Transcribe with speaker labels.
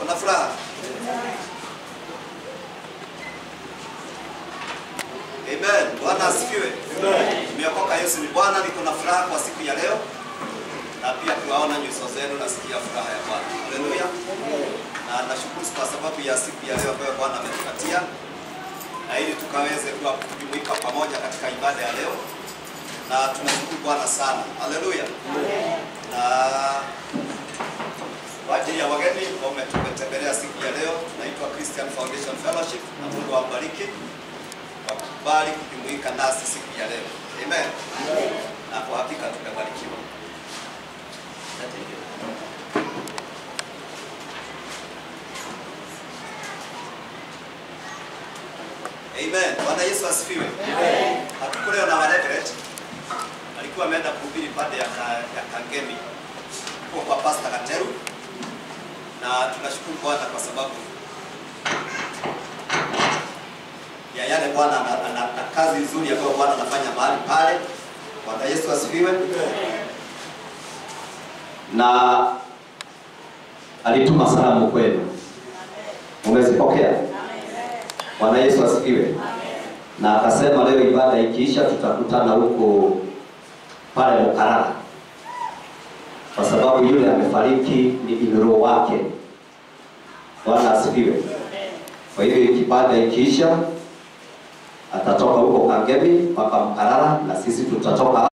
Speaker 1: Kuna furaha? Amen. Bwana asifiwe. Nimeokoka, Yesu ni Bwana. Niko na furaha kwa siku ya leo na pia kuwaona nyuso zenu, nasikia furaha ya Bwana. Haleluya. Na nashukuru kwa sababu ya siku ya leo ambayo Bwana ametupatia na ili tukaweze kuwa kujumuika pamoja katika ibada ya leo, na tunashukuru Bwana sana. Haleluya. Na kwa ajili ya wageni ambao umetembelea siku ya leo, naitwa Christian Foundation Fellowship na Mungu awabariki kwa kukubali kujumuika nasi siku ya leo. Amen. Na kwa hakika tumebarikiwa. Amen. Bwana Yesu asifiwe. Amen. Hatuko leo na Reverend. Alikuwa ameenda kuhubiri pande ya, ka, ya Kangemi kwa kwa Pastor Kateru, na tunashukuru Bwana kwa sababu ya yale Bwana ana, ana, ana kazi nzuri ambayo Bwana anafanya mahali pale. Bwana Yesu asifiwe.
Speaker 2: na alituma salamu kwenu, umezipokea? Bwana Yesu asifiwe. Na akasema leo ibada ikiisha, tutakutana huko pale Mukarara, kwa sababu yule amefariki ni inro wake. Bwana asifiwe. Kwa hivyo ibada ikiisha, atatoka huko Kangemi mpaka Mkarara na sisi tutatoka